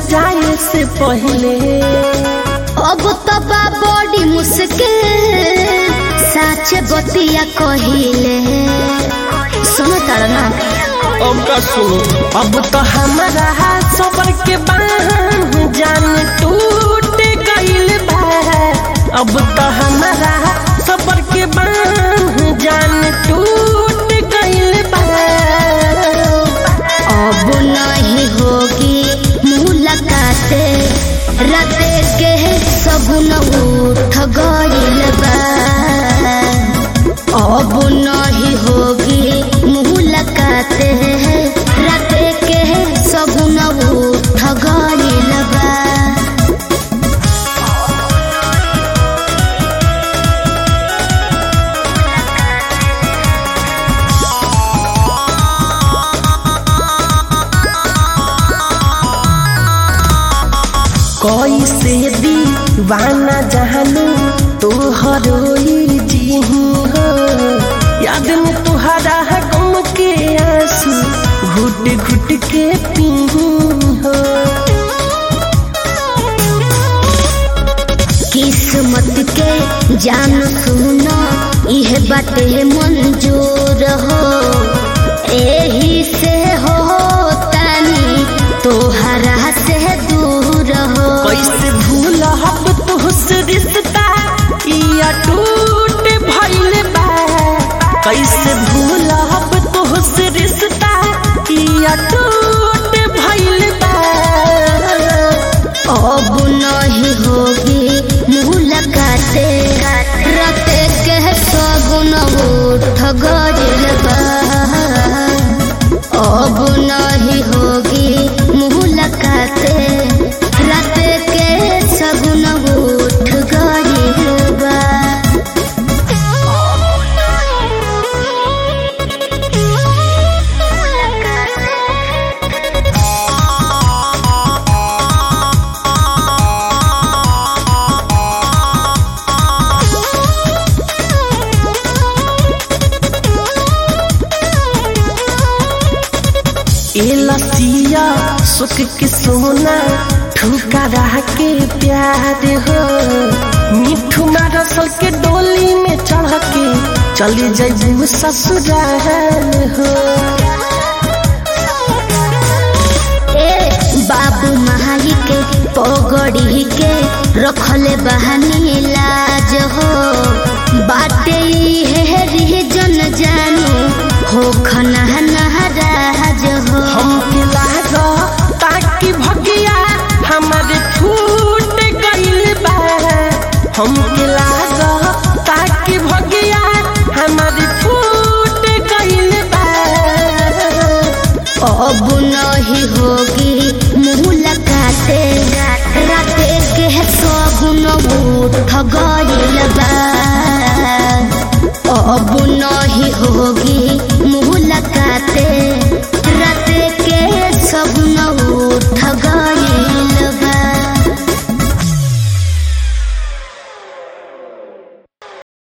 जाए से पहले अब तबा बड़ी मुश्किल साच बतिया कहिले सुनो तारा ना अब का सुनो अब तो हमारा सबर के बांध जान टूट गइल बा अब तो हमारा सबर के बांध जान टूट गइल बा अब नहीं होगी मुलाकात राते के सगुन उठ गइल बा अब नहीं होगी मुलाकात राते के सगुन उठ गइल बा कैसे दीवाना जहानू तोहरो जी हो याद में तुहरा गम के आंसू घुट घुट के पी हो किस्मत के जान सुनो यह बाटे मंजूर हो एही से हो तानी तोहरा से दूर हो कैसे भूल हब तुहसे रिश्ता या टूट भइल बा कैसे भूल हब तुहसे रिश्ता या टूट भइल बा अब नहीं होगी मुलाकात राते के सगुन उठ गइल बा अब नहीं होगी मुलाकात राते के सगुन उठ गइल बा ए लसिया सुख के सोना ठुकरा के प्यार हो मिठू रसल के डोली में चढ़ के चली जाइबू ससुराल हो ए बाबू माई के पगड़ी के रखले बहानी लाज हो बाटे हे जन जानू हो खना नहराज हो हमके लागो ताकि भगिया हमारे छूट गइल बा हमके लागो ताकि भगिया हमारे छूट गइल बा अब नहीं होगी मुलाकात राते के सगुन उठ गइल बा